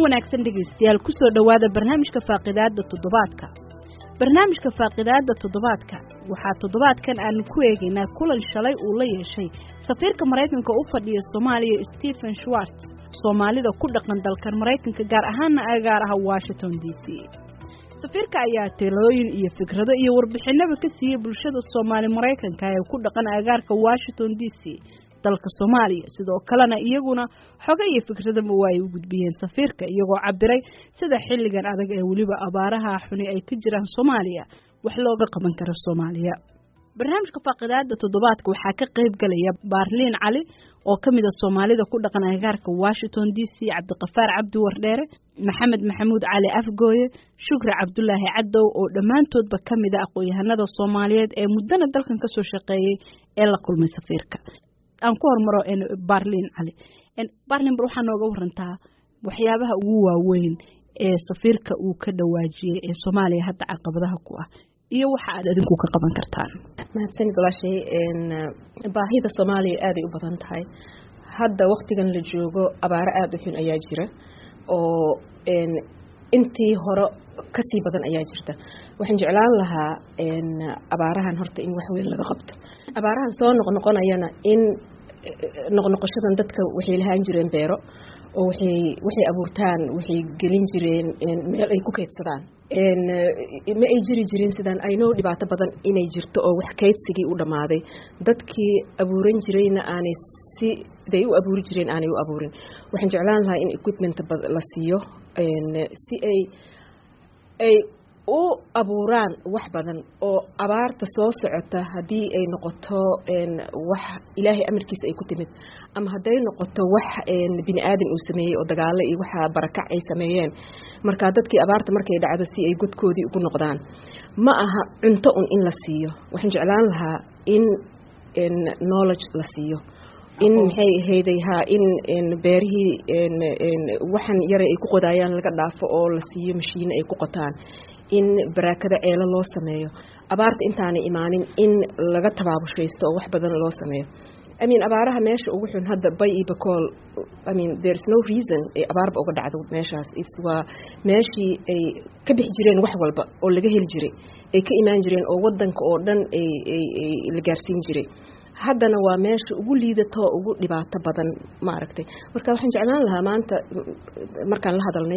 wanaagsan dhegaystayaal kusoo dhowaada barnaamijka faaqidaada toddobaadka barnaamijka faaqidaada toddobaadka waxaa toddobaadkan aanu ku eegaynaa kulan shalay uu la yeeshay safiirka maraykanka u fadhiya soomaaliya stephen schwartz soomaalida ku dhaqan dalkan maraykanka gaar ahaana agaar ah washington d c safiirka ayaa talooyin iyo fikrado iyo warbixinaba ka siiyey bulshada soomaali maraykanka ee ku dhaqan agaarka washington d c dalka soomaaliya sidoo kalena iyaguna xoga iyo fikradaba waa ay u gudbiyeen safiirka iyagoo cabiray sida xilligan adag ee weliba abaaraha xuni ay ka jiraan soomaaliya wax looga qaban karo soomaaliya barnaamijka faaqidaada toddobaadka waxaa ka qayb galaya baarliin cali oo ka mid a soomaalida ku dhaqan agaarka washington d c cabdiqafaar cabdi wardheere maxamed maxamuud cali afgooye shukri cabdulaahi cadow oo dhammaantoodba ka mid a aqoon-yahanada soomaaliyeed ee muddana dalkan kasoo shaqeeyey ee la kulmay safiirka aan ku hormaro barlin cali barlin bar waxaa nooga warantaa waxyaabaha ugu waaweyn ee safiirka uu ka dhawaajiyey ee soomaaliya hadda caqabadaha ku ah iyo waxa aad adinku ka qaban kartaan mahadsanid walaashay baahida soomaaliya aaday u badan tahay hadda waktigan la joogo abaaro aada u xun ayaa jira oo intii hore kasii badan ayaa jirta waxaan jeclaan lahaa abaarahan horta in wax weyn laga qabto abaarahan soo noqnoqonayana in noqnoqoshadan dadka waxay lahaan jireen beero oo waxay waxay abuurtaan waxay gelin jireen meel ay ku keydsadaan ma ay jiri jirin sidaan aynoo dhibaato badan inay jirto oo wax kaydsigii u dhammaaday dadkii abuuran jirayna aanay si day u abuuri jireen aanay u abuurin waxaan jeclaan lahaa in equipment la siiyo si ay ay u abuuraan wax badan oo abaarta soo socota haddii ay noqoto wax ilaahay amarkiisa ay ku timid ama hadday noqoto wax bini aadan uu sameeyey oo dagaalo iyo waxa barakac ay sameeyeen marka dadkii abaarta markay dhacdo si ay godkoodii ugu noqdaan ma aha cunto un in la siiyo waxaan jeclaan lahaa in knowledge la siiyo in maxay ahayday haa in beerihii waxan yara ay ku qodaayaan laga dhaafo oo la siiyo mashiine ay ku qotaan in baraakada ceelo loo sameeyo abaarta intaanay imaanin in laga tabaabushaysto oo wax badan loo sameeyo I mean abaaraha meesha ugu xun hadda bay iyo bakool I mean there is no reason ay abaarba uga dhacdo meeshaas it's waa meeshii ay ka bixi jireen wax walba oo laga heli jiray ay ka imaan jireen oo wadanka oo dhan ay ay ay la gaarsiin jiray haddana waa meesha ugu liidato ugu dhibaato badan maaragtay marka waxaan jeclaan lahaa maanta markaan la hadalnay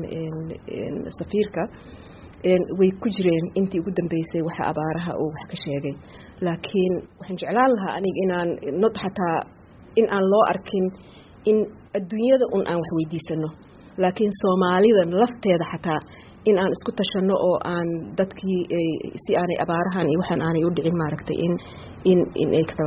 safiirka way ku jireen intii ugu dambeysay waxa abaaraha uu wax ka sheegay laakiin waxaan jeclaan lahaa aniga inaan not xataa in aan loo arkin in adduunyada un aan wax weydiisano laakiin soomaalidan lafteeda xataa in aan isku tashano oo aan dadkii si aanay abaarahan iyo waxaan aanay u dhicin maaragtay in in in ay ka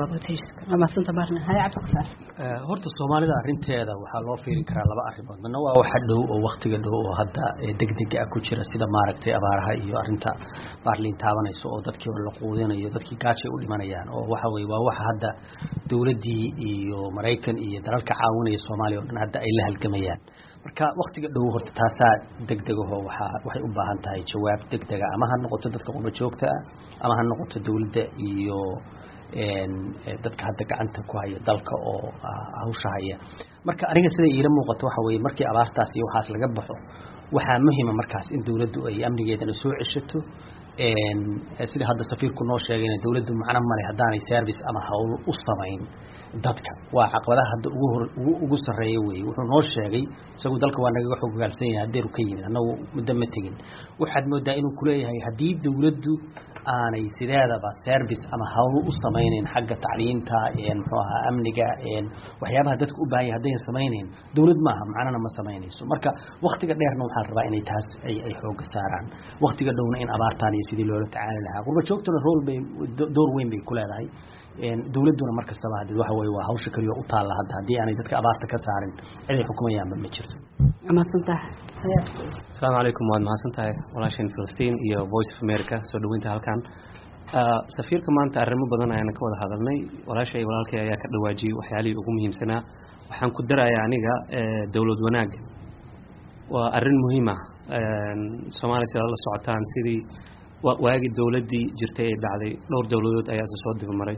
horta soomaalida arinteeda waxaa loo fiiri karaa laba arrimood midna waa waxa dhow oo waktiga dhow oo hadda degdega ah ku jira sida maaragtay abaaraha iyo arinta baarliin taabanayso oo dadkii la quudinayo dadkii gaajay u dhimanayaan oo waxa weye waa waxa hadda dowladdii iyo maraykan iyo dalalka caawinaya soomaaliya o dhan hadda ay la halgamayaan marka waktiga dhow horta taasaa degdegaho waaa waxay u baahan tahay jawaab degdega ama ha noqoto dadka qurba joogta ah ama ha noqoto dowladda iyo dadka hadda gacanta ku haya dalka oo hawsha haya marka aniga siday iila muuqato waxa weye markii abaartaas iyo waxaas laga baxo waxaa muhima markaas in dowladdu ay amnigeedana soo ceshato sida hadda safiirku noo sheegayna dowladdu macno male haddaanay service ama hawl u samayn dadka waa caqabadaha hadda ugu hor ugu ugu sarreeya weeye wuxuu noo sheegay isagu dalka waa nagaga xogogaalsan yahay haddeeru ka yimid annagu muddo ma tegin waxaad moodaa inuu kuleeyahay haddii dowladdu aanay sideedaba service ama hawl u samaynayn xagga tacliinta muxuu ahaa amniga waxyaabaha dadka u baahan yahay haddayn samaynayn dowlad maaha macnana ma samaynayso marka waktiga dheerna waxaa la rabaa inay taas ay ay xooga saaraan waktiga dhowna in abaartaan iyo sidii loola tacaali lahaa qurba joogtuna rool bay door weyn bay ku leedahay dowladduna mar kastaba hadee waxa weye waa hawsha keliya u taalla hadda haddii aanay dadka abaarta ka saarin ciday xukumayaanba ma jirto asalaamu calaykum waad mahadsan tahay walaashan filistiin iyo voice of america soo dhaweynta halkan safiirka maanta arrimo badan ayaana ka wada hadalnay walaashay walaalkay ayaa ka dhawaajiyey waxyaalihii ugu muhiimsanaa waxaan ku darayaa aniga dowlad wanaag waa arrin muhiim ah soomaaliya sidaad la socotaan sidii waagii dowladdii jirtay ay dhacday dhowr dowladood ayaa isa soo dibamaray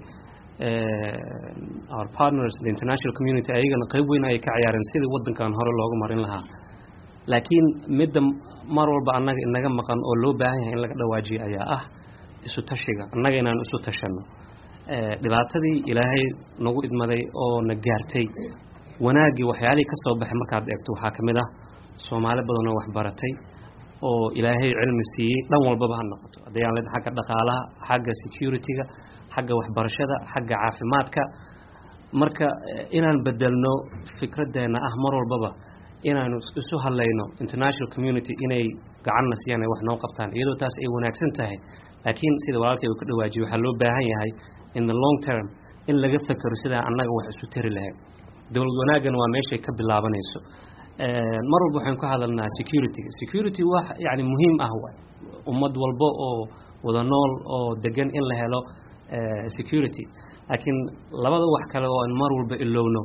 our partners the international community ayagana qayb weyn ayay ka ciyaareen sidii waddankan hore looga marin lahaa laakiin midda mar walba annaga inaga maqan oo loo baahan yahay in laga dhawaajiyo ayaa ah isu tashiga annaga inaan isu tashanno dhibaatadii ilaahay nagu idmaday oo na gaartay wanaaggii waxyaalihii ka soo baxay markaad eegto waxaa ka mid ah soomaali badanoo waxbaratay oo ilaahay cilmi siiyey dhan walbaba ha noqoto haddayaan leed xagga dhaqaalaha xagga security-ga xagga waxbarashada xagga caafimaadka marka inaan bedelno fikraddeena ah mar walbaba inaanu isu hadlayno international community inay gacanna siiyaan ay wax noo qabtaan iyadoo taas ay wanaagsan tahay laakiin sida walaalkay uu ka dhawaajiyey waxaa loo baahan yahay in the long term in laga fekero sidaa annaga wax isu tari lahayd dowlad wanaagana waa meeshay ka bilaabanayso mar walba waxaynu ka hadalnaa security-ga security wax yani muhiim ah waay ummad walba oo wada nool oo degan in la helo security laakiin labada wax kale oo aan mar walba ilowno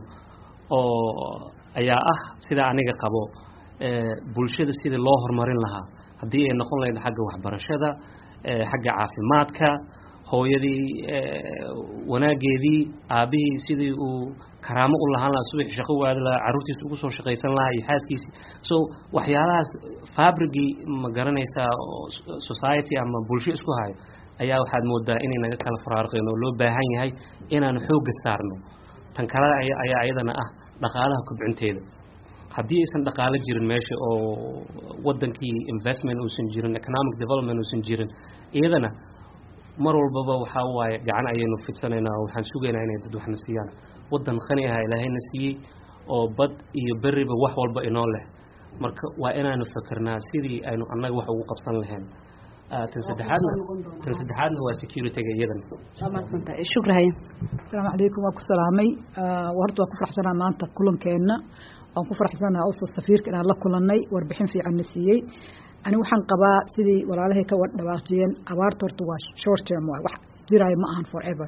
oo ayaa ah sidaa aniga qabo bulshada sidii loo horumarin lahaa haddii ay noqon lahayd xagga waxbarashada xagga caafimaadka hooyadii wanaageedii aabihii sidii uu karaamo u lahaan lahaa subaxi shaqo u aadi lahaa carruurtiisa ugu soo shaqaysan lahaa iyo xaaskiisii so waxyaalahaas fabrigii ma garanaysaa society ama bulsho isku hayo ayaa waxaad moodaa inay naga kala faraarqeen oo loo baahan yahay inaanu xoogga saarno tan kale ayaa ayadana ah dhaqaalaha kobcinteeda haddii aysan dhaqaalo jirin meesha oo wadankii investment uusan jirin economic development uusan jirin iyadana mar walbaba waxaa waaye gacan ayaynu fidsanaynaa oo waxaan sugaynaa inay dad waxna siiyaan wadan qani aha ilaahayna siiyey oo bad iyo beriba wax walba inoo leh marka waa inaanu fakernaa sidii aynu annaga wax ugu qabsan lahayn tan saddexaadna tan saddexaadna waa security-ga iyadana shukrahay asalaamu calaykum waa ku salaamay horta waan ku faraxsanaa maanta kulankeenna waan ku faraxsanaa also safiirka inaan la kulannay warbixin fiicanna siiyey ani waxaan qabaa sidii walaalahay ka dhawaaqjiyeen abaarta horta waa short term waay wax diraayo ma ahan forever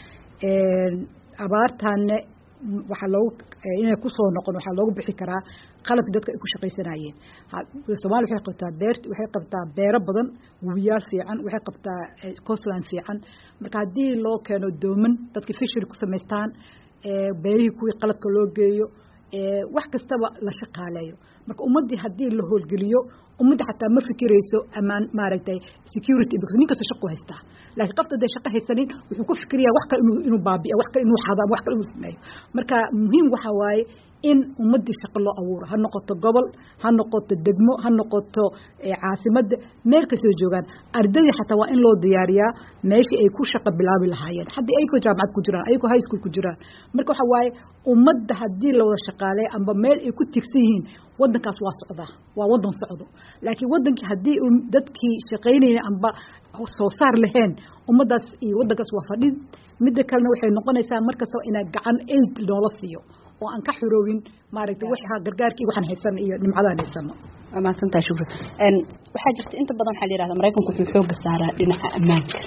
abaartaanne waxaa loogu inay kusoo noqon waxaa loogu bixi karaa qalabki dadka ay ku shaqaysanayeen soomaaliya waxay qabtaa beer waxay qabtaa beero badan webiyaal fiican waxay qabtaa coastland fiican marka haddii loo keeno dooman dadka fishery ku samaystaan beerihii kuwii qalabka loo geeyo wax kastaba la shaqaaleeyo marka ummaddii haddii la howlgeliyo ummadda xataa ma fikirayso amaan maaragtay security because nin kasta shaqo haystaa laakiin qofta hadday shaqo haysanin wuxuu ku fikirayaa wax kale inuu inuu baabi'a wax kale inuu xado ama wax kale inuu sameeyo marka muhiim waxaa waaye in ummaddii shaqo loo abuuro ha noqoto gobol ha noqoto degmo ha noqoto caasimadda meel kastoo joogaan ardadii xataa waa in loo diyaariyaa meeshii ay ku shaqo bilaabi lahaayeen haddii ayagoo jaamacad ku jiraan ayagoo high school ku jiraan marka waxa waaye ummadda haddii la wada shaqaaleeyo amba meel ay ku tigsan yihiin wadankaas waa socdaa waa wadan socdo laakiin wadankii haddii dadkii shaqaynayeen amba soo saar lahayn ummaddaas iyo wadankaas waa fadhin midda kalena waxay noqonaysaa markastaba inaa gacan aid noola siiyo oo aan ka xuroowin maaragtay waxa gargaarkii waxaan haysan iyo nimcadaan haysano waa mahadsantaha shukri waxaa jirta inta badan waxaa la yihahda maraykanku wuxuu xooga saaraa dhinaca ammaanka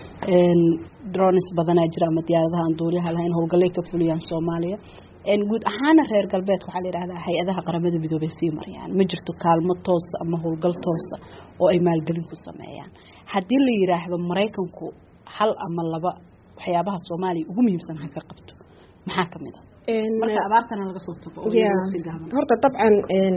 drones badanaa jira ama diyaaradaha aan duuliyaha lahayn howlgallay ka fuliyaan soomaaliya guud ahaana reer galbeedka waxaa la yidhahdaa hay-adaha qaramada midoobay sii marayaan ma jirto kaalmo toosa ama howlgal toosa oo ay maalgelin ku sameeyaan haddii la yidhaahdo maraykanku hal ama laba waxyaabaha soomaaliya ugu muhiimsan ha ka qabto maxaa ka mid a marka abaartana laga soo tago horta dabcan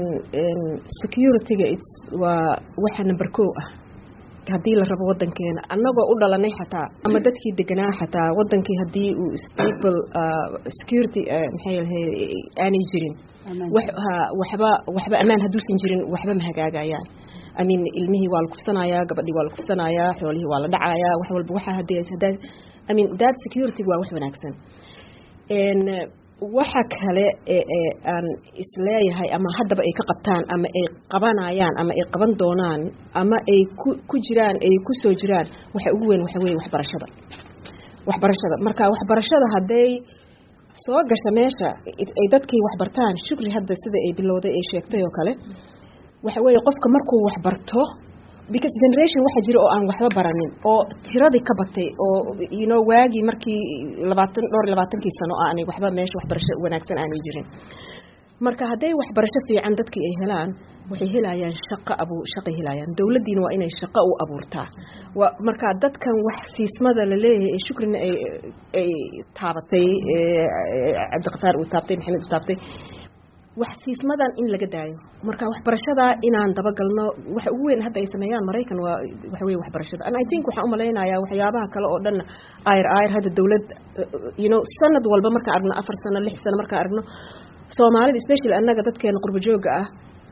security-ga waa waxa number ko ah haddii la rabo wadankeena annagoo u dhalanay xataa ama dadkii deganaa xataa wadankii haddii uu stable security maxay lahay aanay jirin waxba waxba ammaan hadduusan jirin waxba ma hagaagayaan I mean ilmihii waa la kufsanayaa gabadhii waa la kufsanayaa xoolihii waa la dhacayaa wax walba waxa hadii hadaa I mean that security waa wax wanaagsan waxa kale ee aan isleeyahay ama haddaba ay ka qabtaan ama ay qabanayaan ama ay qaban doonaan ama ay ku ku jiraan ay ku soo jiraan waxa ugu weyn waxa weeye waxbarashada waxbarashada marka waxbarashada hadday soo gasha meesha ay dadkii waxbartaan shukri hadda sida ay bilowday ay sheegtay oo kale waxa weeye qofka markuu waxbarto because generation waxa jira oo aan waxba baranin oo tiradii ka batay oo you know waagii markii labaatan dhowr labaatankii sano aanay waxba meesha waxbarasho wanaagsan aanay jirin marka hadday waxbarasho fiican dadkii ay helaan waxay helayaan shaqo abu shaqay helayaan dowladdiina waa inay shaqo u abuurtaa waa marka dadkan wax siismada la leeyahay ee shukrina ay ay taabatay cabdiqafaar uu taabtay maxamed uu taabtay wax siismadan in laga daayo marka waxbarashada inaan dabagalno waxa ugu weyn hadda ay sameeyaan maraykan waa waxa weye waxbarashada and i think waxaan umalaynayaa waxyaabaha kale oo dhan ayr ayr hadda dawlad you know sanad walba markaan aragno afar sano lix sano markaan aragno soomaalida especially annaga dadkeena qurbo jooga ah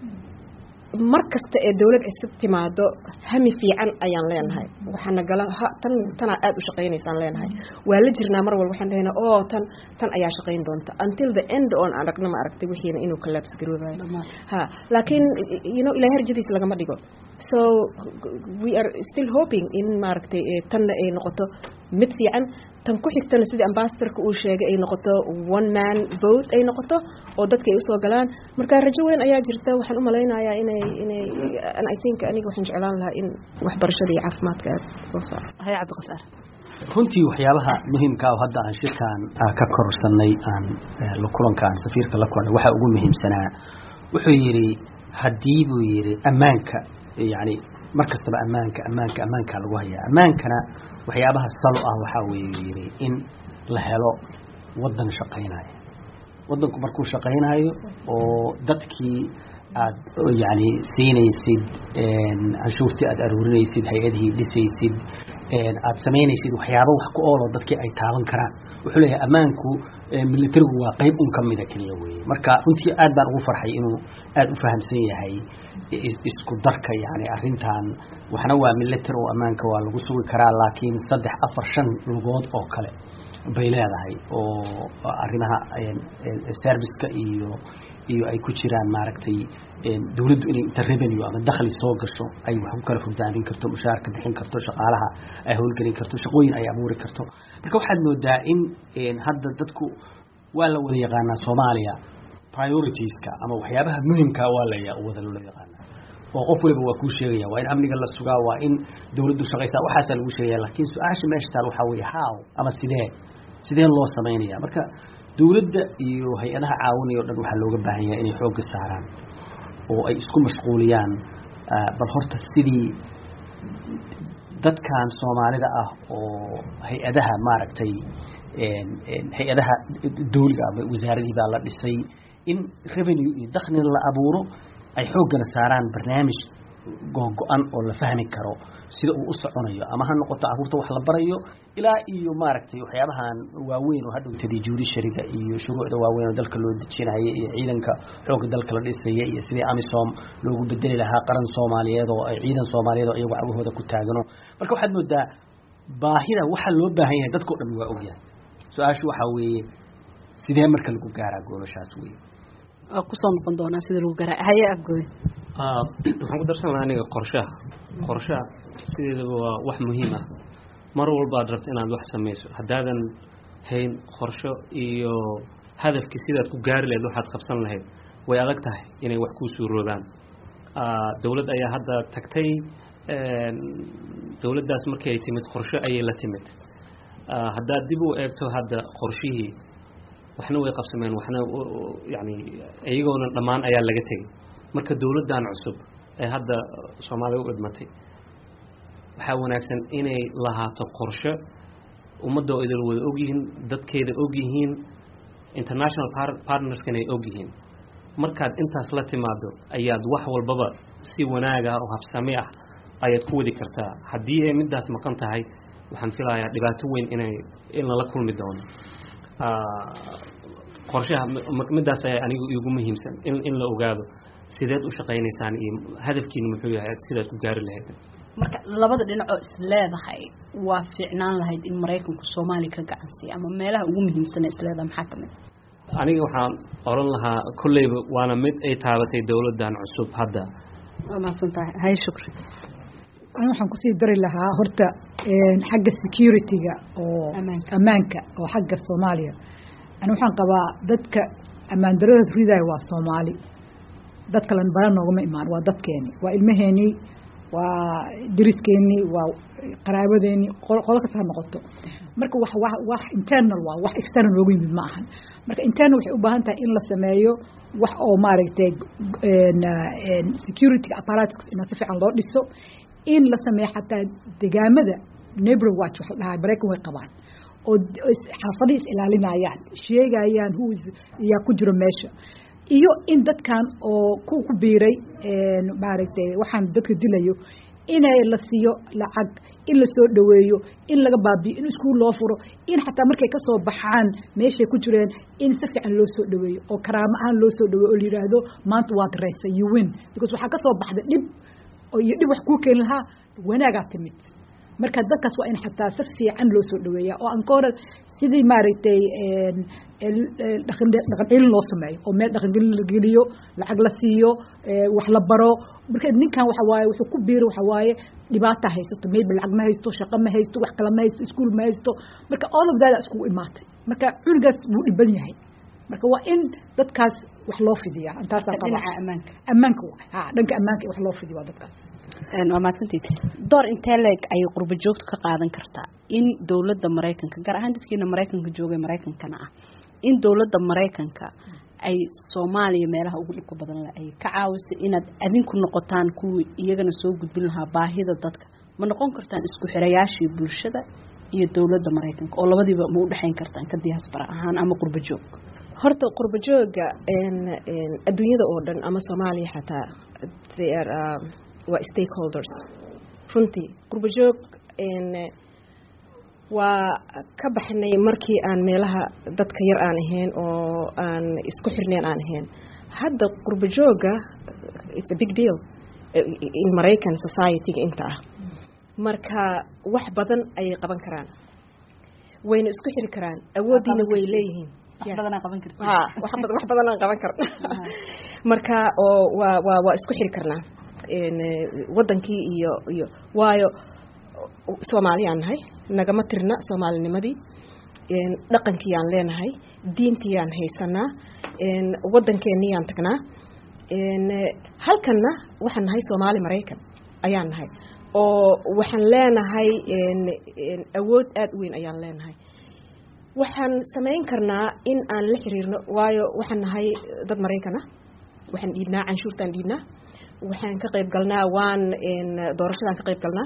mar kasta ee dawlad cusub timaado hami fiican ayaan leenahay waxaana gala tan tanaa aada u shaqaynaysaan leenahay waa la jirnaa mar walba waxaan lehenaa o tan tan ayaa shaqayn doonta until the end on aragno ma aragtay wixiina inuu collapse garoobayo ha laakiin you know ilahay harjadiis lagama dhigo so we are still hoping in maaragtay tanna ay noqoto mid fiican tan ku xigtana sidii ambasadorka uu sheegay ay noqoto one man vote ay noqoto oo dadka ay usoo galaan marka rajo weyn ayaa jirta waxaan umalaynayaa inay inay i think aniga waxaan jeclaan lahaa in waxbarashada iyo caafimaadka aad loo saaro haya cabdiqasaar runtii waxyaabaha muhiimka ah hadda aan shirkaan ka korsanay aan kulanka aan safiirka la kulnay waxaa ugu muhiimsanaa wuxuu yidhi haddii buu yidhi ammaanka yani mar kastaba ammaanka ammaanka ammaankaa lagu hayaa ammaankana waxyaabaha salo ah waxaa weeye yidhi in la helo waddan shaqaynaya waddanku markuu shaqaynayo oo dadkii aad yani siinaysid canshuurtii aad aruurinaysid hay-adihii dhisaysid aad samaynaysid waxyaaba wax ku oolo dadkii ay taaban karaan wuxuu leeyahay ammaanku militarigu waa qeyb un kamida keliya weye marka runtii aad baan ugu farxay inuu aada u fahamsan yahay isku darka yani arintan waxna waa military oo ammaanka waa lagu sugi karaa laakiin saddex afar shan lugood oo kale bay leedahay oo arrimaha serviceka iyo iyo ay ku jiraan maaragtay dawladdu inay inta revenue ama dakhli soo gasho ay wax ku kala hogaamin karto mushaarka bixin karto shaqaalaha ay howlgelin karto shaqooyin ay abuuri karto marka waxaad moodaa in hadda dadku waa la wada yaqaanaa soomaaliya prioritiska ama waxyaabaha muhimkaa waa la wada loola yaqaanaa oo qof waliba waa kuu sheegaya waa in amniga la sugaa waa in dawladdu shaqaysaa waxaasaa lagu sheegaya laakiin su-aasha meesha taal waxaa weeye how ama sidee sidee loo samaynaya marka dawladda iyo hay-adaha caawinaya o dhan waxaa looga baahan yahay inay xoogga saaraan oo ay isku mashquuliyaan bal horta sidii dadkan soomaalida ah oo hay-adaha maaragtay hay-adaha dawliga ama wasaaradihii baa la dhisay in revenue iyo dakhlina la abuuro ay xooggana saaraan barnaamij googo-an oo la fahmi karo sida uu u soconayo ama ha noqoto caruurta wax la barayo ilaa iyo maaragtay waxyaabahan waaweyn oo hadhowtadii judishariga iyo shuruucda waaweyn oo dalka loo dejinaya iyo ciidanka xoogga dalka la dhisaya iyo sidii amisom loogu bedeli lahaa qaran soomaaliyeed oo ay ciidan soomaaliyeed oo iyagu cagahooda ku taagano marka waxaad moodaa baahida waxa loo baahan yahay dadkao dhan waa ogyahay su-aashu waxaa weeye sidee marka lagu gaaraa goolashaas wey waa kusoo noqon doonaa sida lagu garaa haye afgooy waxaan ku darsan lahaa aniga qorshaha qorshaha sideedaba waa wax muhiim ah mar walba aad rabto inaad wax samayso haddaadan hayn qorsho iyo hadafkii sidaad ku gaari lahayd waxaad qabsan lahayd way adag tahay inay wax kuu suuroobaan dowlad ayaa hadda tagtay dowladdaas markii ay timid qorsho ayay la timid haddaad dib u eegto hadda qorshihii waxna way qabsameen waxna yani iyagoona dhammaan ayaa laga tegey marka dowladdan cusub ee hadda soomaaliya u idmatay waxaa wanaagsan inay lahaato qorsho ummadda oo idil wada ogyihiin dadkeeda ogyihiin international partnerskana ay ogyihiin markaad intaas la timaado ayaad wax walbaba si wanaag ah oo habsami ah ayaad ku wadi kartaa haddii ay middaas maqan tahay waxaan filayaa dhibaato weyn inay in lala kulmi doono qorshaha middaas ayaa anigu igu muhiimsan in in la ogaado sideed u shaqaynaysaan iyo hadafkiina muxuu yahay sidaad ku gaari lahayd marka labada dhinacoo is leedahay waa fiicnaan lahayd in maraykanku soomaaliya ka gacansiiya ama meelaha ugu muhiimsan isleedahay maxaa kamid aniga waxaan oran lahaa kolleyba waana mid ay taabatay dowladdan cusub hadda waa mahadsan tahay hay shukri ani waxaan kusii dari lahaa horta xagga security-ga oo ammaanka oo xagga soomaaliya ani waxaan qabaa dadka ammaan darada ridaaya waa soomaali dad kalen bara noogama imaan waa dadkeeni waa ilmaheenii waa dariskeenii waa qaraabadeeni qolo kasta ha noqoto marka wax wa wax internal waa wax external loogu yimid ma ahan marka internal waxay u baahan tahay in la sameeyo wax oo maaragtay security apparatus ina si fiican loo dhiso in la sameeyo xataa degaamada neighbor watch waxa dhahaa maraykan way qabaan oo xaafadii is ilaalinayaan sheegayaan who yaa ku jiro meesha iyo in dadkan oo ku ku biiray maaragtay waxaan dadka dilayo inay la siiyo lacag in la soo dhaweeyo in laga baabiyo in iskuul loo furo in xataa markay ka soo baxaan meeshay ku jireen in si fiican loo soo dhaweeyo oo karaamo ahaan loo soo dhaweeyo oo la yidhaahdo maanta waad reysa you win because waxaa ka soo baxda dhib iyo dhib wax kuu keeni lahaa wanaagaa timid marka dadkaas waa in xataa si fiican loo soo dhaweeya oo aan ka hore sidii maaragtay dhaqan celin loo sameeyo oo meel dhaqangelin la geliyo lacag la siiyo wax la baro marka ninkan waxa waaye wuxuu ku biiri waxa waaye dhibaata haysato maybe lacag ma haysto shaqo ma haysto wax kale ma haysto iskuul ma haysto marka all of that iskugu imaatay marka cunugaas wuu dhiban yahay marka waa in dadkaas wax loo fidiyaa intaasaa dhinaca ammaanka ammaanka ha dhanka ammaanka wax loo fidiyo waa dadkaas waa mahadsantiid door intee leeg ayay qurbo joogtu ka qaadan kartaa in dowladda maraykanka gaar ahaan dadkiina maraykanka joogay maraykankana ah in dowladda maraykanka ay soomaaliya meelaha ugu dhibka badan ay ka caawisay inaad adinku noqotaan kuwii iyagana soo gudbin lahaa baahida dadka ma noqon kartaan isku xirayaashii bulshada iyo dowladda maraykanka oo labadiiba ma udhexayn kartaan ka diaspora ahaan ama qurbo joog horta qurbo jooga adduunyada oo dhan ama soomaaliya xataa waa stakeholders runtii qurbo joog waa ka baxnay markii aan meelaha dadka yar aan ahayn oo aan isku xirneen aan ahayn hadda qurbo jooga it's a big deal in maraycan society-ga inta ah marka wax badan ayay qaban karaan wayna isku xiri karaan awooddiina way leeyihiin wax badanaa qaban karta ha wax badan wax badan aan qaban karna marka oo waa waa waa isku xiri karnaa wadankii iyo iyo waayo soomaaliyaan nahay nagama tirna soomaalinimadii dhaqankiyaan leenahay diintiyaan haysanaa wadankeeniyaan tagnaa halkanna waxaan nahay soomaali maraykan ayaan nahay oo waxaan leenahay awood aada u weyn ayaan leenahay waxaan samayn karnaa in aan la xiriirno waayo waxaan nahay dad maraykan ah waxaan dhiibnaa canshuurtaan dhiibnaa waxaan ka qayb galnaa waan doorashadaan ka qayb galnaa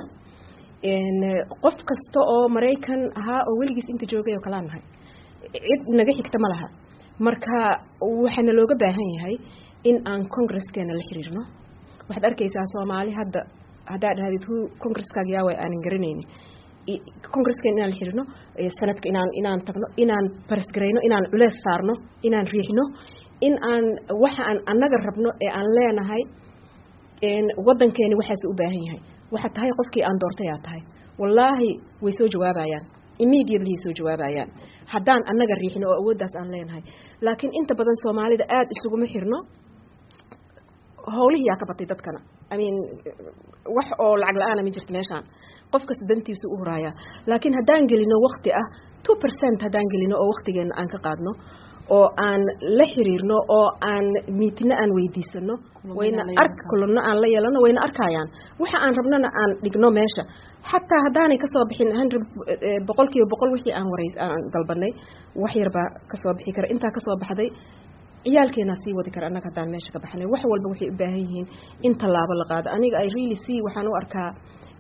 qof kasta oo maraykan ahaa oo weligiis inta joogay oo kalaa nahay cid naga xigta ma laha marka waxaana looga baahan yahay in aan congreskeena la xiriirno waxaad arkaysaa soomaali hadda haddaa dhahdid hu congresskaaga yaawa aanan garanayni congresskeen inaan la xiriirno sanadka inaan inaan tagno inaan barisgarayno inaan culees saarno inaan riixno in aan waxa aan annaga rabno ee aan leenahay wadankeeni waxaas u baahan yahay waxaa tahay qofkii aan doortay aa tahay wallaahi way soo jawaabayaan immediately soo jawaabayaan haddaan annaga riixno oo awooddaas aan leenahay laakiin inta badan soomaalida aada isuguma xirno howlihiyaa ka batay dadkana i mean wax oo lacag la-aana ma jirto meeshaan qof kasta dantiisu u horaaya laakiin haddaan gelino wakti ah two percent haddaan gelino oo waktigeena aan ka qaadno oo aan la xiriirno oo aan miitino aan weydiisano wayna ark kulano aan la yeelano wayna arkayaan waxa aan rabnona aan dhigno meesha xataa haddaanay kasoo bixin hundred boqol kiiba boqol wixii aan waray aan dalbanay wax yarbaa kasoo bixi kara intaa kasoo baxday ciyaalkeenaa sii wadi kara annaga haddaan meesha ka baxnay wax walba waxay u baahan yihiin in tallaabo la qaado aniga ay really see waxaan u arkaa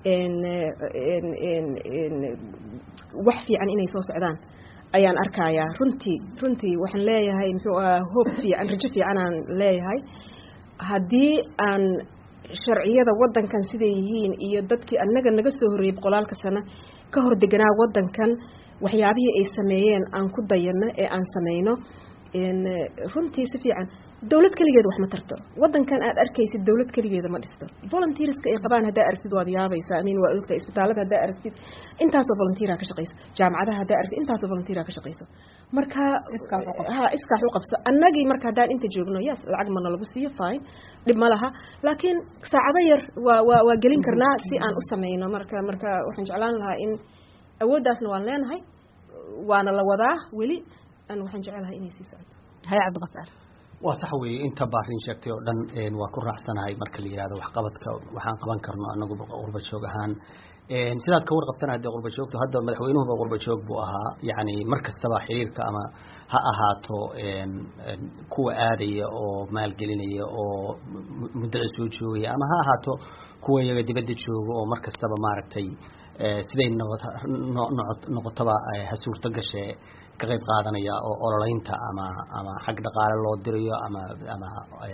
wax fiican inay soo socdaan ayaan arkayaa runtii runtii waxaan leeyahay muxuu aha hoob fiican rajo fiicanaan leeyahay haddii aan sharciyada wadankan siday yihiin iyo dadkii annaga naga soo horreeyey boqolaalka sano ka hor deganaa wadankan waxyaabihii ay sameeyeen aan ku dayano ee aan sameyno runtii si fiican dawlad keligeed wax ma tarto wadankan aad arkaysid dawlad keligeeda ma dhisto volunteerska ay qabaan haddaa aragtid waad yaabaysaa amin waa ogtahay isbitaalada haddaa aragtid intaasoo volunteera ka shaqayso jaamacadaha haddaa aragtid intaasoo volunteera ka shaqayso marka ha iskaax u qabso annagii marka haddaan inta joogno yes lacag mana lagu siiyo fine dhib ma laha laakiin saacado yar waa waa waa gelin karnaa si aan u sameyno marka marka waxaan jeclaan lahaa in awooddaasna waan leenahay waana la wadaa weli an waxaan jecelahay inay sii socoto haya cabdiqafaar waa sax weeye inta baarin sheegtay oo dhan waa ku raacsanahay marka la yihahdo waxqabadka waxaan qaban karno anagu qurba joog ahaan sidaad ka warqabtana hadee qurba joogto hadda madaxweynuhuba qurba joog buu ahaa yani mar kastaba xiriirka ama ha ahaato kuwa aadaya oo maalgelinaya oo muddada soo joogaya ama ha ahaato kuwa iyaga dibadda jooga oo mar kastaba maaragtay siday noqotaba ha suurto gashee ka qayb qaadanaya oo ololeynta ama ama xag dhaqaale loo dirayo ama ama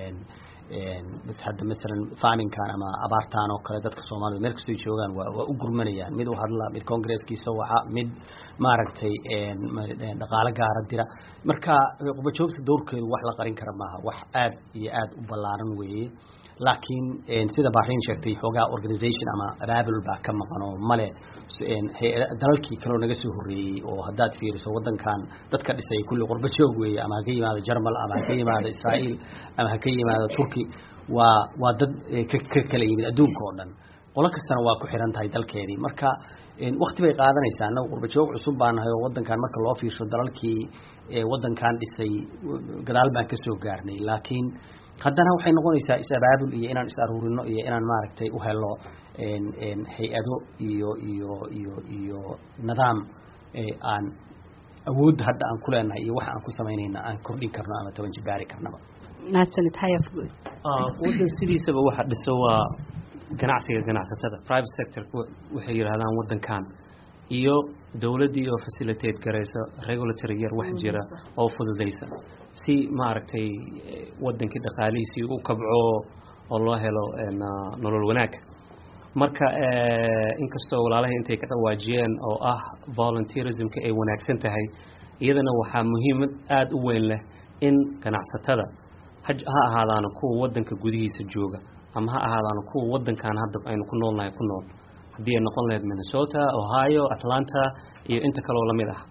bas hadda masalan farminkan ama abaartan oo kale dadka soomaalida meel kastoo joogaan waa waa u gurmanayaan mid u hadla mid congresskiisa waxa mid maaragtay dhaqaale gaara dira marka qubajoogta dowrkeedu wax la qarin kara maaha wax aad iyo aad u ballaaran weeye laakiin sida bahrain sheegtay xoogaa organization ama abaabul baa ka maqan oo male dalalkii kaleo naga soo horreeyey oo haddaad fiiriso waddankan dadka dhisay kulli qurba joog weeye ama ha ka yimaado jarmal ama ha ka yimaado israa'iil ama ha ka yimaado turki waa waa dad ka kala yimid adduunka oo dhan qolo kastana waa ku xiran tahay dalkeedii marka wakti bay qaadanaysaa annaga qurba joog cusub baa nahay oo waddankan marka loo fiirsho dalalkii waddankan dhisay gadaal baan ka soo gaarnay laakiin haddana waxay noqonaysaa is-abaabul iyo inaan is aruurino iyo inaan maaragtay u helo hay-ado iyo iyo iyo iyo nidaam aan awoodda hadda aan ku leenahay iyo waxa aan ku samaynayna aan kordhin karno ama toban jibaari karnaba mahadsanid hayafgood waddan sidiisaba waxa dhiso waa ganacsiga ganacsatada private sector waxay yidhahdaan waddankan iyo dowladdii oo facilitate garaysa regulatory yar wax jira oo fududaysa si maaragtay waddankii dhaqaalihiisii u kabco oo loo helo nolol wanaag marka inkastoo walaalahay intay ka dhawaajiyeen oo ah volunteerismka ay wanaagsan tahay iyadana waxaa muhiimad aada u weyn leh in ganacsatada ha ahaadaana kuwa waddanka gudihiisa jooga ama ha ahaadaana kuwa waddankan hadda aynu ku noolnahay ku nool haddii ay noqon lahayd minnesota ohio atlanta iyo inta kaloo lamid ah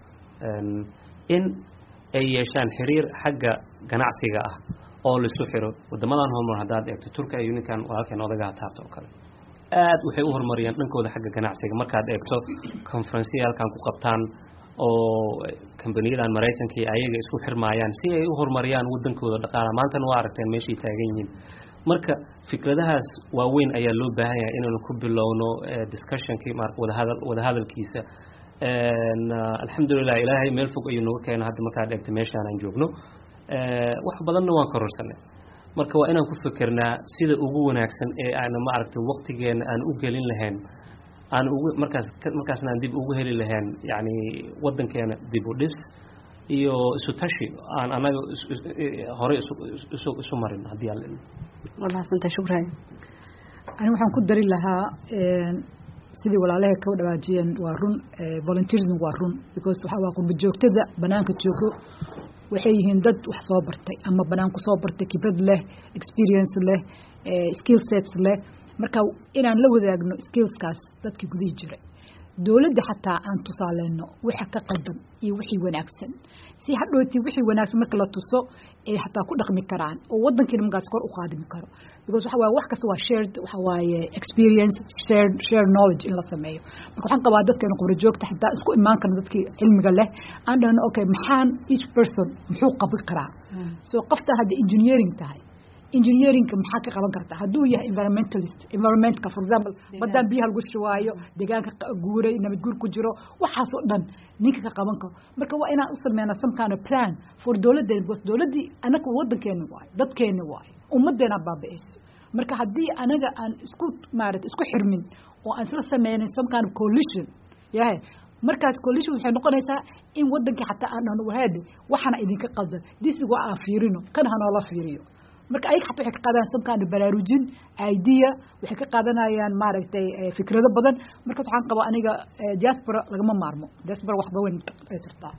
in ay yeeshaan xiriir xagga ganacsiga ah oo laisu xiro wadamadan horumar haddaad eegto turkiya iyo ninkan walaalkeen odagaha taabta oo kale aad waxay u horumariyaan dhankooda xagga ganacsiga markaad eegto conferensiya halkan ku qabtaan oo kambaniyadan maraykanka iyo ayaga isku xirmaayaan si ay u horumariyaan wadankooda dhaqaala maantana waa aragteen meeshay taagan yihiin marka fikradahaas waaweyn ayaa loo baahan yahay inaynu ku bilowno discussionkii wadahadal wadahadalkiisa alxamdulilah ilaahay meel fog ayuu nooga keena hadda markaad eegto meeshaan aan joogno wax badanna waan kororsanay marka waa inaan ku fikernaa sida ugu wanaagsan ee aan maaragtay waqtigeena aan u gelin lahayn aan ugu markaas markaasna aan dib ugu heli lahayn yacni waddankeena dib u dhis iyo isu tashi aan anaga horey isu isu marin haddii aan walaasanta shukran ani waxaan ku dari lahaa sidii walaalaha ka dhawaajiyeen waa run volunteerism waa run because waxa waa qurba joogtada banaanka joogo waxay yihiin dad wax soo bartay ama banaan ku soo bartay khibrad leh experience leh skill sets leh marka inaan la wadaagno skillskaas dadkii gudihii jiray dowladda xataa aan tusaaleyno waxa ka qaldan iyo wixii wanaagsan si hadhooti wixii wanaagsan marka la tuso ay xataa ku dhaqmi karaan oo wadankiina markaas kor u qaadimi karo because waxa waaye wax kasta waa shared waxa waaye experience shared shared knowledge in la sameeyo marka waxaan qabaa dadkeena qubra joogta xataa isku imaan karna dadkii cilmiga leh aan dhahno okay maxaan each person muxuu qabi karaa so qofta hadda engineering tahay engineeringka maxaa ka qaban kartaa hadduu yahay environmentalist environmentka for example badaan biyaha lagu shubaayo deegaanka guuray nabad guur ku jiro waxaasoo dhan ninka ka qaban karo marka waa inaan u sameynaa some kind of plan for dowladdeena because dowladdii anaga waddankeena waayo dadkeena waayo ummaddeena baabi'ayso marka haddii anaga aan isku maarata isku xirmin oo aan isla sameynin some kind of coalition yahay markaas coalition waxay noqonaysaa in wadankii xataa aan dhahno wahaade waxaana idinka qaldan disi waa aan fiirino kan hanoola fiiriyo marka ayaga xataa waxay ka qaadanayaan some kind of baraarujin idea waxay ka qaadanayaan maaragtay fikrado badan markaas waxaan qabaa aniga diaspora lagama maarmo diaspora waxba weyn ay tirtaa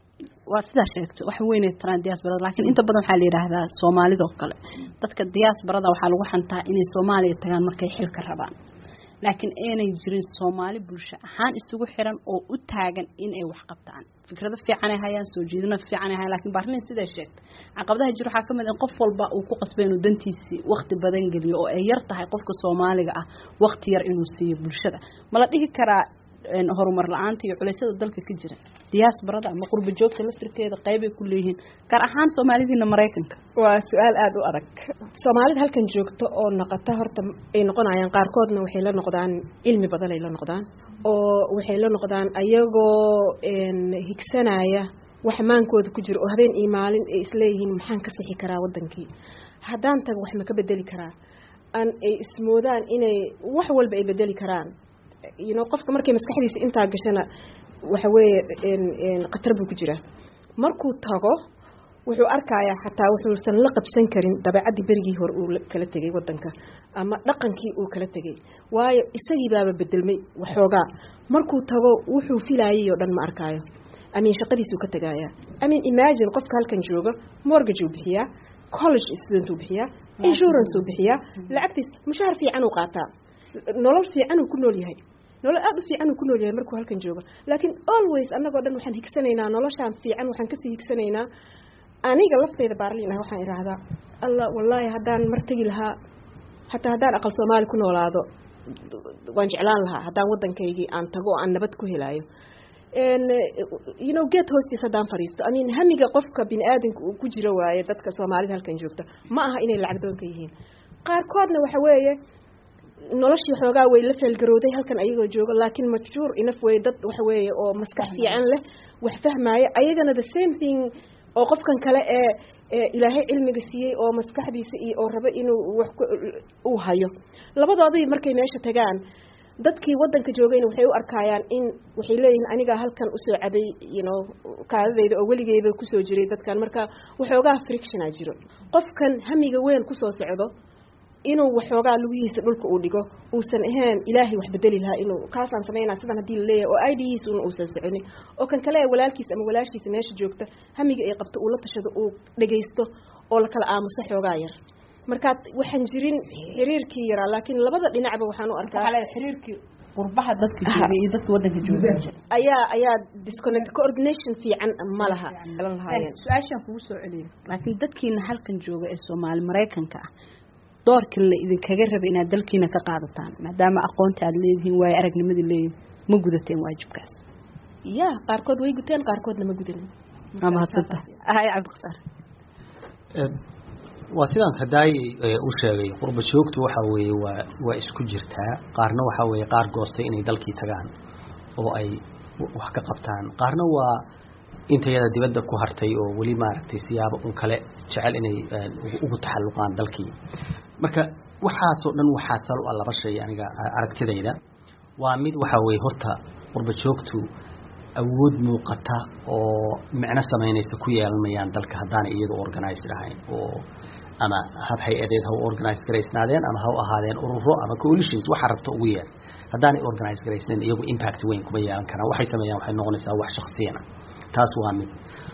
waa sidaa sheegto wax weynay taraan diaasbarada laakiin inta badan waxaa la yidhaahdaa soomaalidoo kale dadka diaasbarada waxaa lagu xantaa inay soomaaliya tagaan markay xilka rabaan laakiin aanay jirin soomaali bulsho ahaan isugu xiran oo u taagan in ay wax qabtaan fikrado fiican ay hayaan soo jeedino fiican ay hayaan laakiin baarlin sidaa sheegta caqabadaha jir waxaa ka mid in qof walba uu ku qasbay inuu dantiisii waqti badan geliyo oo ay yar tahay qofka soomaaliga ah waqti yar inuu siiyo bulshada ma la dhihi karaa horumar la-aanta iyo culeysyada dalka ka jira diaasbarada ama qurba joogta laftirkeeda qeybay ku leeyihiin gaar ahaan soomaalidiina maraykanka waa su-aal aada u adag soomaalida halkan joogto oo noqota horta ay noqonayaan qaarkoodna waxay la noqdaan cilmi badan ay la noqdaan oo waxay la noqdaan ayagoo higsanaya wax maankooda ku jira oo habeen iyo maalin ay isleeyihiin maxaan ka sixi karaa wadankii haddaan tago wax ma ka bedeli karaa an ay ismoodaan inay wax walba ay bedeli karaan you know qofka markay maskaxdiisa intaa gashana waxa weeye khatar buu ku jiraa markuu tago wuxuu arkayaa xataa wuxuusan la qabsan karin dabeecaddii berigii hore uu kala tegay wadanka ama dhaqankii uu kala tegay waayo isagii baaba bedelmay waxoogaa markuu tago wuxuu filaayay oo dhan ma arkaayo amin shaqadiisuu ka tegayaa amin imagine qofka halkan jooga mortgage uu bixiyaa college student uu bixiyaa insurance uu bixiyaa lacagtiis mushaar fiican uu qaataa nolol fiican uu ku nool yahay nolol aada u fiican uu ku nool yahay markuu halkan joogo laakiin always annagoo dhan waxaan higsanaynaa noloshaan fiican waxaan kasii higsanaynaa aniga lafteyda baarliin ah waxaan idhaahdaa alla wallaahi haddaan mar tegi lahaa xataa haddaan aqal soomaali ku noolaado waan jeclaan lahaa haddaan waddankaygii aan tago oo aan nabad ku helaayo you know geed hoostiis haddaan fadhiisto I mean hamiga qofka bini aadamka uu ku jiro waaye dadka soomaalida halkan joogta ma aha inay lacag doonka yihiin qaarkoodna waxa weeye noloshii xoogaa way la feelgarowday halkan ayagoo joogo laakiin majhuur inaf wey dad waxa weeye oo maskax fiican leh wax fahmaya ayagana the same thing oo qofkan kale ee ilaahay cilmiga siiyey oo maskaxdiisa iyo oo rabo inuu wax uu hayo labadoodii markay meesha tagaan dadkii wadanka joogayna waxay u arkayaan in waxay leeyihiin anigaa halkan usoo cabay you know kaadadayda oo weligeyba kusoo jiray dadkan marka waxoogaa frictiona jiro qofkan hamiga weyn kusoo socdo inuu waxoogaa lugihiisa dhulka uu dhigo uusan ahayn ilaahay wax bedeli lahaa inuu kaasaan samaynaa sidan haddii laleeyahay oo idhiisuna uusan soconin oo kan kale ee walaalkiisa ama walaashiisa meesha joogta hamiga ay qabto uu la tashado uu dhagaysto oo lakala aamuso xoogaa yar marka waxaan jirin xiriirkii yaraa laakiin labada dhinacba waxaan u arkaa xiriirkii qurbaha dadka jooga iyo dadka wadanka jooga ayaa ayaa disconnect coordination fiican ma laha galan lahaayeen su-aashaan kugu soo celiyo laakiin dadkiina halkan jooga ee soomaali maraykanka ah doorka la idinkaga raba inaad dalkiina ka qaadataan maadaama aqoonta aada leedihiin waayo aragnimadii leedihin ma gudateen waajibkaas ya qaarkood way guteen qaarkoodna ma gudanin waa mahadsanta hay cabdiqasaar waa sidaan kadaay u sheegay qurba joogtu waxa weeye waa waa isku jirtaa qaarna waxa weeye qaar goostay inay dalkii tagaan oo ay wax ka qabtaan qaarna waa intayada dibadda ku hartay oo weli maaragtay siyaabo un kale jecel inay ugu taxalluqaan dalkii marka waxaasoo dhan waxaa sal a laba shay aniga aragtidayda waa mid waxaa weeye horta qurba joogtu awood muuqata oo micno samaynaysa ku yeelanmayaan dalka haddaanay iyadu organized ahayn oo ama hab hay-adeed ha u organize garaysnaadeen ama ha u ahaadeen ururo ama coalitions waxa rabta ugu yeer haddaanay organize garaysnayn iyagu impact weyn kuma yeelan karaan waxay sameeyaan waxay noqonaysaa wax shaksiyana taas waa mid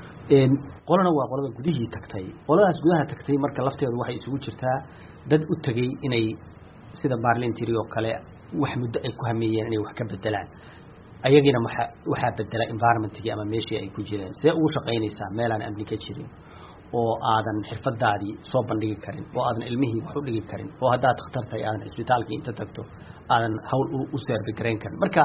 qolana waa qolada gudihii tagtay qoladaas gudaha tagtay marka lafteedu waxay isugu jirtaa dad u tegey inay sida barlintiri oo kale wax muddo ay ku hameeyeen inay wax ka bedelaan ayagiina waxa waxaa bedela environmentkii ama meeshii ay ku jireen see ugu shaqaynaysaa meelaan amni ka jirin oo aadan xirfadaadii soo bandhigi karin oo aadan ilmihii wax u dhigi karin oo haddaad khatar tahay aadan cisbitaalkii inta tagto aadan hawl u seerbigarayn karin marka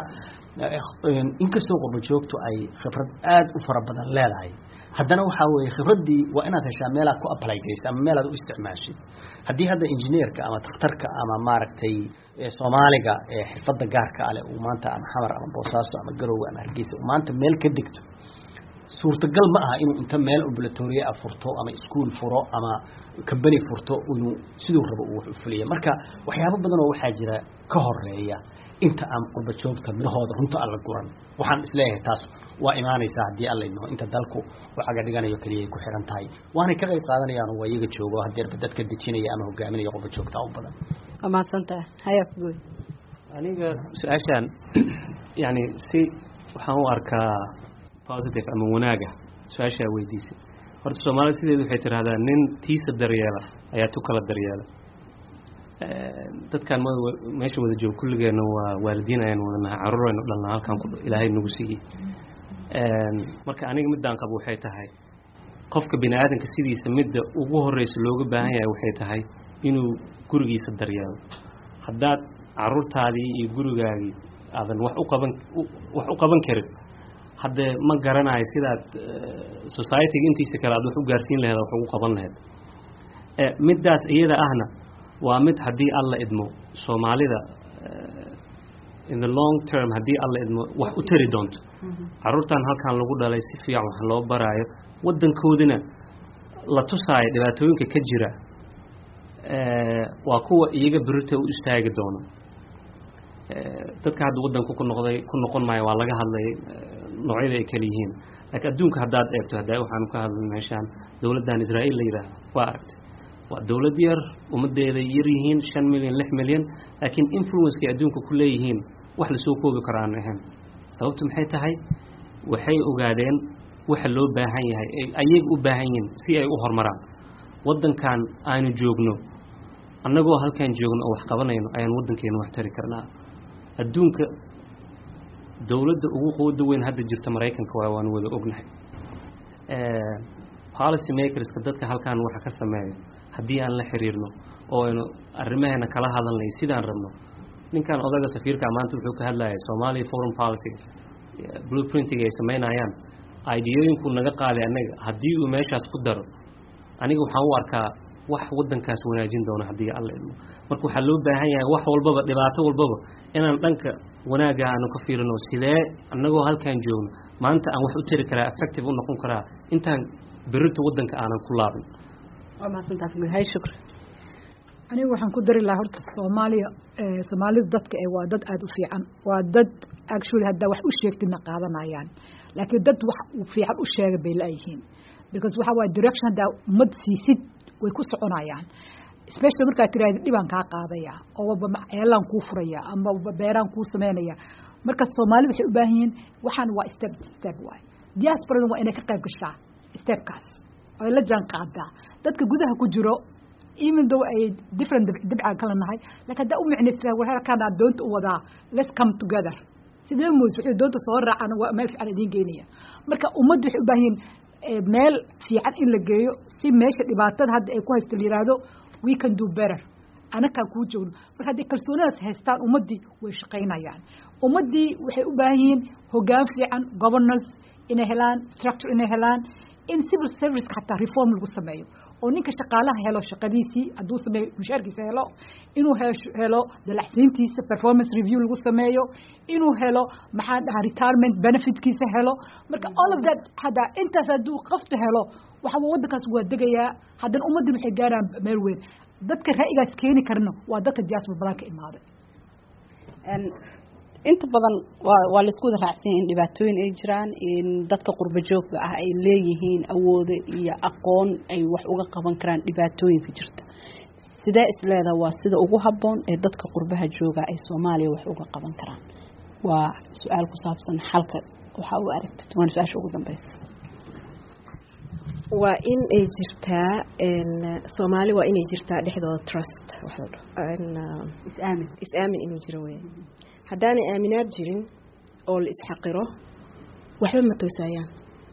inkastoo qurba joogtu ay khibrad aada u fara badan leedahay haddana waxaa weeye khibraddii waa inaad heshaa meelaad ku apply garaysa ama meelaad u isticmaashid haddii hadda injineerka ama takhtarka ama maaragtay soomaaliga ee xirfadda gaarka ale uu maanta ama xamar ama boosaaso ama garowe ama hargeysa uu maanta meel ka degto suurtagal ma aha inuu inta meel ambulatoria a furto ama iskuol furo ama combany furto inuu siduu rabo uu wax u fuliya marka waxyaabo badan oo waxaa jira ka horeeya inta aan qurba joogta midhahooda runta alla guran waxaan isleeyahay taas waa imaanaysaa haddii alla idmaho inta dalku u caga dhiganayo keliya ay ku xiran tahay waanay ka qayb qaadanayaan waa iyaga joogo hadeerba dadka dejinaya ama hogaaminaya qurba joogta u badan waa mahadsantaha hayaa kugoy aniga su-aashaan yani si waxaan u arkaa positive ama wanaaga su-aashaa weydiisay horta soomaalida sideedu waxay tiraahdaa nin tiisa daryeela ayaa tu kala daryeela dadkan ma meesha wada joogo kulligeena waa waalidiin ayaan wadanahay caruur aynu dhalnaa halkaan ku ilaahay nagu siiyey marka aniga middaan qabo waxay tahay qofka bini aadanka sidiisa midda ugu horeysa looga baahan yahay waxay tahay inuu gurigiisa daryeelo haddaad caruurtaadii iyo gurigaagii aadan wax u qaban wax u qaban karin haddee ma garanayo sidaad societyga intiisa kale aad wax u gaarsiin laheed wax ugu qaban laheyd middaas iyada ahna waa mid haddii alla idmo soomaalida in the long term haddii alla idmo wax u tari doonto caruurtan halkan lagu dhalay si fiican wax loo baraayo waddankoodina la tusaayo dhibaatooyinka ka jira waa kuwa iyaga berita u istaagi doono dadka hadda waddanku ku noqday ku noqon maayo waa laga hadlay noocyada ay kala yihiin laakiin adduunka haddaad eegto hadda waxaanu ka hadlay meeshaan dowladdan israa'iil la yidhaahdo waa aragtay waa dowlad yar ummaddeeda yar yihiin shan milyan lix milyan laakiin influencekay adduunka ku leeyihiin wax lasoo koobi karo aan ahayn sababtu maxay tahay waxay ogaadeen waxa loo baahan yahay ayaga u baahan yihiin si ay u horumaraan waddankan aanu joogno annagoo halkaan joogno oo wax qabanayno ayaan waddankeena wax tari karnaa adduunka dowladda ugu quwada weyn hadda jirta maraykanka waa waanu wada ognahay policy makerska dadka halkaan waxa ka sameeyo haddii aan la xiriirno oo aynu arrimaheena kala hadalnay sidaan rabno ninkan odaga safiirka maanta wuxuu ka hadlayay Soomaaliya foreign policy blueprintiga ay sameynayaan ideooyinku naga qaaday anaga haddii uu meeshaas ku daro aniga waxaan u arkaa wax wadankaas wanaajin doono haddii alla idmo marka waxaa loo baahan yahay wax walbaba dhibaato walbaba inaan dhanka wanaaga aanu ka fiirino sidee annagoo halkaan joogno maanta aan wax u tari karaa effective u noqon karaa intaan berito wadanka aanan ku laabin waa mahadsantahay hay shukri aniga waxaan ku dari lahaa horta soomaaliya soomaalida dadka ee waa dad aada u fiican waa dad actually haddaa wax u sheegtidna qaadanayaan laakiin dad wax fiican u sheega bay la-yihiin because waxa waaye direction haddaa ummad siisid way ku soconayaan special markaad tiraahda dhibaan kaa qaadaya oo waba ceelaan kuu furaya ama waba beeraan kuu sameynaya marka soomaalida waxay u baahan yihiin waxaan waa step step waay diasporada waa inay ka qayb gashaa stepkaas oo la jaan qaadaa dadka gudaha ku jiro even though ay different dibcaan kala nahay laakiin haddaa u micnaysaa war halkaan doonta u wadaa let's come together sidee moos waxay doonta soo raacaan waa meel fiican idiin geynaya marka ummaddu waxay u baahan yihiin meel fiican in la geeyo si meesha dhibaatada hadda ay ku haysto la yiraahdo we can do better anakaan kuu joogno marka hadday kalsoonadaas haystaan ummaddii way shaqaynayaan ummaddii waxay u baahan yihiin hoggaan fiican governance inay helaan structure inay helaan in civil serviceka xataa reform lagu sameeyo oo ninka shaqaalaha helo shaqadiisii hadduu sameeyo mushaarkiisa helo inuu helo dalaxsiintiisa performance review lagu sameeyo inuu helo maxaa dhahaa retirement benefitkiisa helo marka all of that hadda intaas hadduu qofta helo waxaa waddankaas waa degayaa haddana ummaddin waxay gaaraan meel weyn dadka ra'yigaas keeni karna waa dadka diaspora badan ka imaaday inta badan waa waa laisku wada raacsan in dhibaatooyin ay jiraan in dadka qurbo joogga ah ay leeyihiin awoodo iyo aqoon ay wax uga qaban karaan dhibaatooyinka jirta sidee isleedaha waa sida ugu habboon ee dadka qurbaha jooga ay soomaaliya wax uga qaban karaan waa su-aal ku saabsan xalka waxaa u aragtid waana su-aasha ugu dambeysa waa in ay jirtaa soomaali waa inay jirtaa dhexdooda trust is-aamin is-aamin inuu jiro weya haddaanay aaminaad jirin oo la isxaqiro waxba ma toosaayaan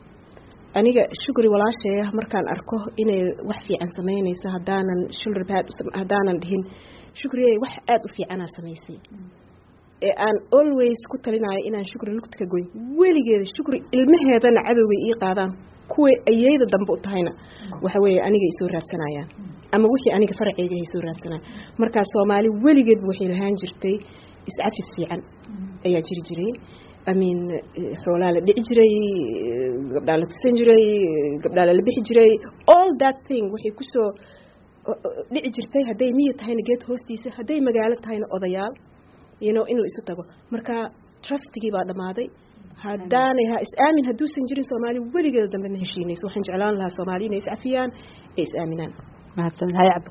aniga shukri walaasheeya markaan arko inay wax fiican samaynayso haddaanan shoulder pad haddaanan dhihin shukriye wax aada u fiicanaa samaysay ee aan always ku talinayo inaan shukri lugta ka goyn weligeeda shukri ilmaheedana cadowgay ii qaadaan kuway ayeyda dambe u tahayna waxa weeye aniga ay soo raadsanayaan ama wixii aniga faraceyga ay soo raadsanayaan markaa soomaali weligeedba waxay lahaan jirtay iscafis fiican ayaa jiri jiray amin xoolaa la dhici jiray gabdhaa la tusan jiray gabdhaa lala bixi jiray all that thing waxay kusoo dhici jirtay hadday miyi tahayna geed hoostiisa hadday magaalo tahayna odayaal you know in la isu tago marka trustigii baa dhammaaday haddaanay ha is-aamin hadduusan jirin soomaali weligeeda dambe ma heshiinayso waxaan jeclaan lahaa soomaali inay is-cafiyaan ee is-aaminaan mahadsan hay cabdi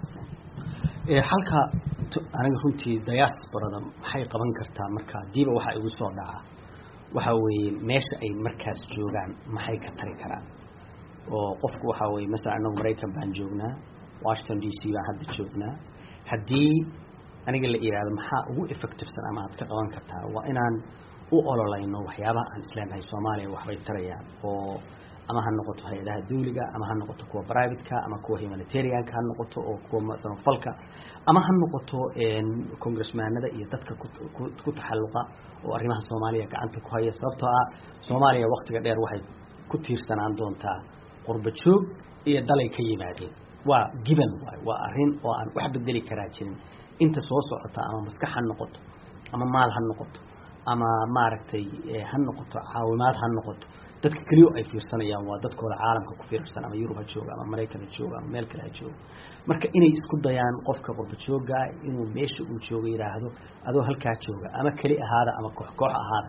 halka aniga runtii diasporada maxay qaban kartaa marka hadiiba waxa igu soo dhacaa waxa weeye meesha ay markaas joogaan maxay ka tari karaan oo qofku waxa weye masalan anagu maraykan baan joognaa washington d c baan hadda joognaa haddii aniga la yidhaahdo maxaa ugu effectivesan ama aad ka qaban kartaa waa inaan u ololayno waxyaabaha aan isleenahay soomaaliya waxbay tarayaan oo ama ha noqoto hay-adaha dawliga ama ha noqoto kuwa privateka ama kuwa humanitarianka ha noqoto oo kuwa samafalka ama ha noqoto congressmanada iyo dadka ku taxalluqa oo arrimaha soomaaliya gacanta ku haya sababtoo ah soomaaliya waktiga dheer waxay ku tiirsanaan doontaa qurba joog iyo dalay ka yimaadeen waa giban waay waa arrin oo aan wax bedeli karaa jirin inta soo socota ama maskax ha noqoto ama maal ha noqoto ama maaragtay ha noqoto caawimaad ha noqoto dadka keliyo ay fiirsanayaan waa dadkooda caalamka ku fiirsan ama yurub ha jooga ama maraykan ha jooga ama meel kale ha jooga marka inay isku dayaan qofka qurba joogaa inuu meesha uu jooga yidhaahdo adoo halkaa jooga ama keli ahaada ama koox koox ahaada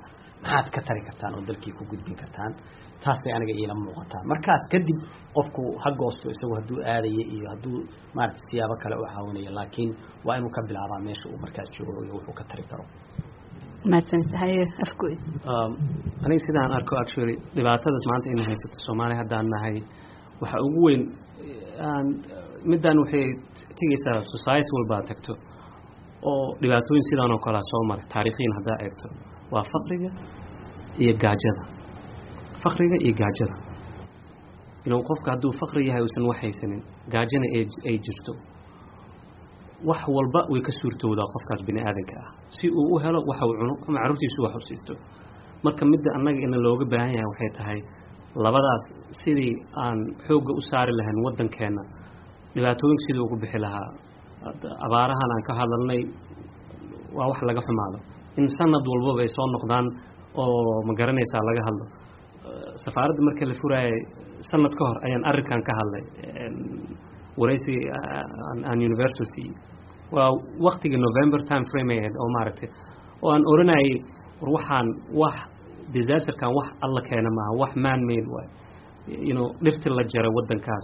maxaad ka tari kartaan oo dalkii ku gudbin kartaan taasay aniga iila muuqataa markaas kadib qofku ha goosto isagu hadduu aadaya iyo hadduu maaragta siyaabo kale u caawinayo laakiin waa inuu ka bilaabaa meesha uu markaas joogo iyo wuxuu ka tari karo mahadsantahay afgoy aniga sidaan arko actually dhibaatadas maanta ina haysato soomaaliya haddaan nahay waxa ugu weyn middan waxay tegaysaa society walbaa tagto oo dhibaatooyin sidaan oo kalea soo maray taariikhiin haddaa eegto waa faqriga iyo gaajada faqriga iyo gaajada inuu qofka hadduu faqri yahay uusan wax haysanin gaajana ay jirto wax walba way ka suurtowdaa qofkaas bini aadanka ah si uu u helo waxa uu cuno ama carruurtiisu wax u siisto marka midda annaga ina looga baahan yahay waxay tahay labadaas sidii aan xoogga u saari lahayn waddankeenna dhibaatooyinka sidii ugu bixi lahaa abaarahan aan ka hadalnay waa wax laga xumaado in sanad walbaba ay soo noqdaan oo ma garanaysaa laga hadlo safaaradda marka la furaayay sanad ka hor ayaan arrinkan ka hadlay waraysi aan university waa waktigii november time frame ay ahayd oo maaragtay oo aan oranayay war waxaan wax disasterkan wax alla keena maaha wax man made waay you know dhirti la jaray waddankaas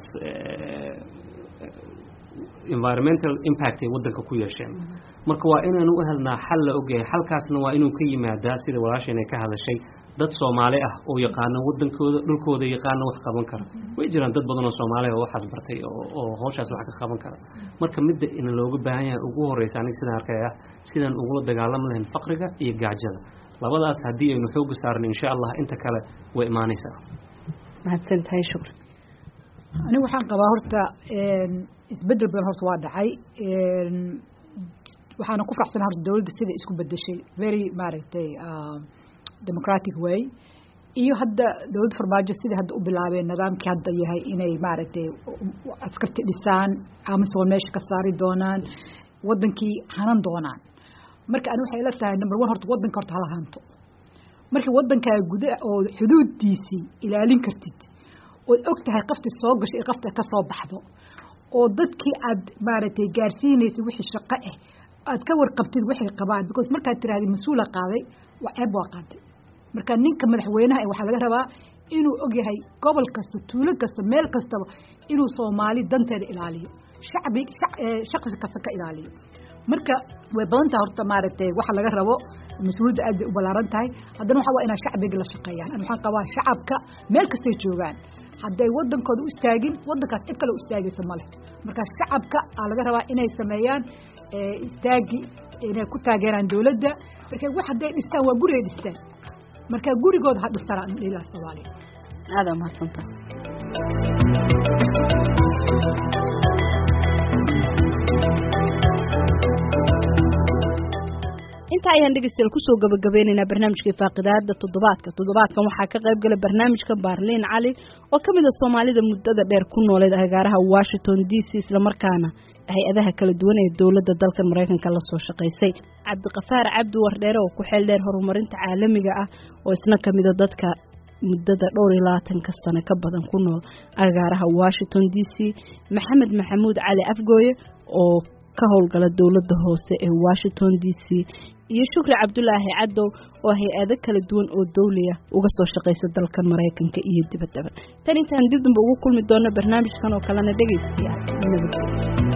environmental impact ay waddanka ku yeesheen marka waa inaanu u helnaa xal la ogyahay xalkaasna waa inuu ka yimaadaa sida walaashan ay ka hadashay dad soomaali ah oo yaqaana waddankooda dhulkooda yaqaana wax qaban kara way jiraan dad badan oo soomaali oo waxaas bartay oo hawshaas wax ka qaban kara marka midda ina looga baahan yahay ugu horeysa aniga sidaan arkay ah sidaan ugula dagaalami lahayn faqriga iyo gaajada labadaas haddii aynu xooga saarno insha allah inta kale way imaanaysaa mahadsantahay shukri anigu waxaan qabaa horta isbedel badan horta waa dhacay waxaana ku faraxsana horta dowladda sida isku bedeshay very maaragtay democratic way iyo hadda dowladda farmaajo sidai hadda u bilaabeen nidaamkii hadda yahay inay maaragtay askarti dhisaan amisoon meesha ka saari doonaan wadankii hanan doonaan marka ani waxay ila tahay number one horta wadanka horta hala hanto markii wadankaa guda oo xuduuddiisii ilaalin kartid ood og tahay qaftii soo gasho iyo qafta ka soo baxdo oo dadkii aad maaragtay gaarsiinaysa wixii shaqo ah aad ka warqabtid waxay qabaan because markaad tirahdid mas-uula qaaday waa ceeb waa qaaday marka ninka madaxweynaha e waxaa laga rabaa inuu ogyahay gobol kasta tuulo kasta meel kastaba inuu soomaali danteeda ilaaliyo shacbi shaqsi kasta ka ilaaliyo marka way badan tahay horta maaragtay waxa laga rabo mas-uuliyadda aad bay u ballaaran tahay haddana waxa waa inaa shacbiga la shaqeeyaan an waxaan qabaa shacabka meel kastay joogaan hadday wadankooda u istaagin wadankaas cid kale u istaagaysa male marka shacabka aa laga rabaa inay sameeyaan istaagi inay ku taageeraan dowladda marka wax hadday dhistaan waa guri ay dhistaan marka gurigooda ha dhistaan ilaa soomaaliya aada mahadsanta inta ayaan dhegeystayaal kusoo gabagabeynaynaa barnaamijkai faaqidaada toddobaadka toddobaadkan waxaa ka qayb gala barnaamijka baarliin cali oo ka mid a soomaalida muddada dheer ku nooleed agaaraha washington d c islamarkaana hay-adaha kala duwan ee dowladda dalkan maraykanka lasoo shaqaysay cabdiqafaar cabdi wardheere oo ku xeel dheer horumarinta caalamiga ah oo isna ka mida dadka muddada dhowr iyo labaatanka sano ka badan ku nool agaaraha washington d c maxamed maxamuud cali afgooye oo ka howlgala dowladda hoose ee washington d c iyo shukri cabdulaahi cadow oo hay-ado kala duwan oo dawliya uga soo shaqaysa dalkan maraykanka iyo dibaddaba tan intaan dib damba ugu kulmi doono barnaamijkan oo kalena dhegaystayaa nabadgelyo